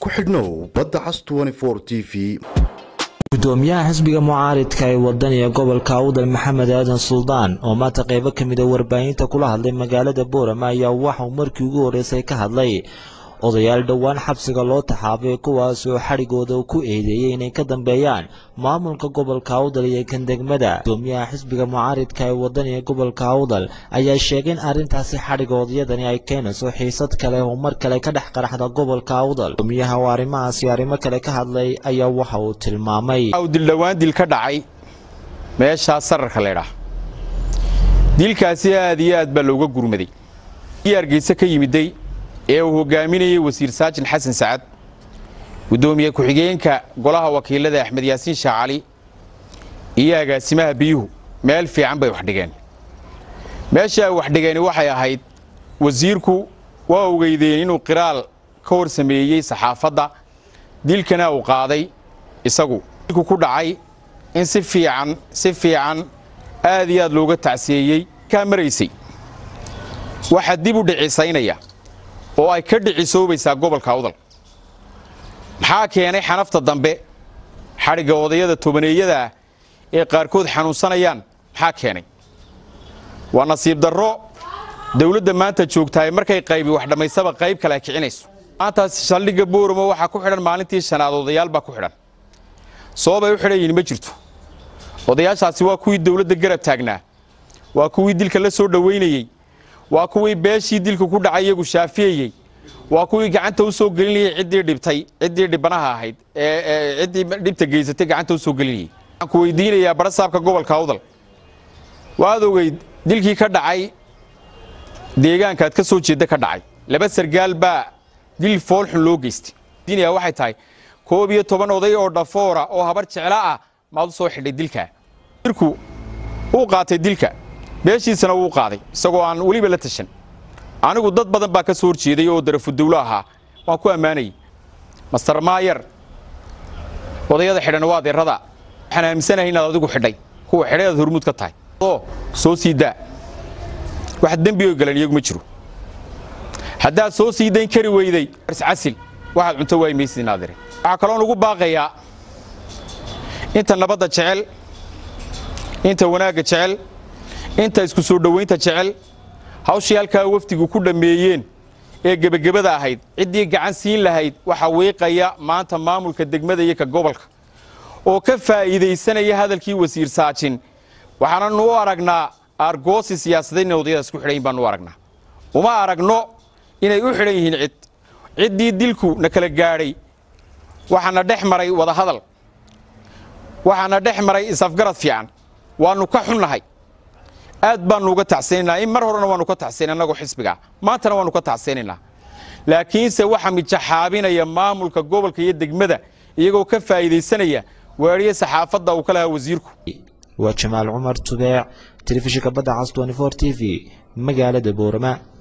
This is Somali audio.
ku xidhnow badda cas t v gudoomiyaha xisbiga mucaaridka ee wadaniga gobolka awdal maxamed aadan suldaan oo maanta qaybo ka mid a warbaahinta kula hadlay magaalada boorama ayaa waxauu markii ugu horreysay ka hadlay odayaal dhowaan xabsiga loo taxaabay kuwaas oo xadhigooda ku eedeeyey inay ka dambeeyaan maamulka gobolka awdal iyo kan degmada gudoomiyaha xisbiga mucaaridka ee wadaniga gobolka awdal ayaa sheegay in arrintaasi xadhiga odayadani ay keenayso xiisad kale oo mar kale ka dhex qaraxda gobolka awdal gudoomiyaha oo arrimahaasi arrimo kale ka hadlay ayaa waxa uu tilmaamay dildhowaan dil ka dhacay meeshaas sararka leydhaah dilkaasi aad iyo aad baa looga gurmaday ii hargeyse ka yimiday ee uu hogaaminayey wasiir saajin xasan sacad guddoomiye ku-xigeenka golaha wakiilada axmed yaasiin shaacali iyo agaasimaha biyuhu meel fiican bay wax dhigeen meesha ay wax dhigeeni waxay ahayd wasiirku waa ogeydeen inuu qiraal ka hor sameeyey saxaafadda dilkana uu qaaday isagu dilku ku dhacay in si fiican si fiican aad iyo aad looga tacsiyeeyey kaa maraysay waxaa dib u dhicisaynaya oo ay ka dhicisoobaysaa gobolka awdal maxaa keenay xanafta dambe xadhigga odayada tobaneeyada ah ee qaarkood xanuunsanayaan maxaa keenay waa nasiib darro dawladda maanta joogtahay markay qaybi wax dhammaysaba qayb kale ay kicinayso maantaas saldhigga booramo waxaa ku xidhan maalintii shanaad odayaal baa ku xidhan sababay u xidhan yihin ma jirto odayaashaasi waa kuwii dawladda garab taagnaa waa kuwii dilka la soo dhowaynayey waa kuwii beeshii dilka ku dhacay iyagu shaafiyeyey waa kuwii gacanta u soo gelinayey ciddii dhibtay ciddii dhibanaha ahayd ee ciddii dhibta geysatay gacanta u soo gelinayey waxaan ku weydiinayaa barasaabka gobolka awdal waad ogeyd dilkii ka dhacay deegaankaad ka soo jeedda ka dhacay laba sargaal baa dil foolxun loo geystay diinayaa waxay tahay koob iyo toban oday oo dhafoora oo habar jecla ah maad u soo xidhay dilkaa irku uu qaatay dilka beeshiisana wuu qaaday isagoo aan weliba la tashan anigu dad badan baa ka soo horjeeday oo darafudawlo ahaa waan ku ammaanayey master maayar odayada xidhan waa adeerada waxaan aaminsanahay inaad adigu xidhay kuwa xidhay aad hormuud ka tahay oo soo sii daa wax dembioo galan iyagu ma jiro haddaad soo sii dayn kari weyday casil waxaad cunto waay maysid inaadire waxaa kaloo nugu baaqayaa inta nabadda jecel inta wanaagga jecel inta isku soo dhowaynta jecel hawshii halkaa wafdigu ku dhammeeyeen ee gebagabada ahayd ciddii gacan siin lahayd waxaa wiiqaya maanta maamulka degmada iyo ka gobolka oo ka faa'iidaysanaya hadalkii wasiir saajin waxaananu u aragnaa aargoosi siyaasadeed inay odayadaas ku xidhan yihin baanu u aragnaa uma aragno inay u xidhan yihiin cid ciddii dilku na kala gaadhay waxaana dhex maray wadahadal waxaana dhex maray isafgarad fiican waannu ka xunnahay aad baannu uga tacsaynaynaa in mar horena waannu ka tacsayna annagoo xisbigaa maantana waannu ka tacsaynaynaa laakiinse waxaa mijaxaabinaya maamulka gobolka iyo degmada iyagoo ka faa'iidaysanaya waadhiye saxaafadda uu ka lahaa wasiirku waa jamaal cumar tubeec telefishinka badda cas t v magaalada boorama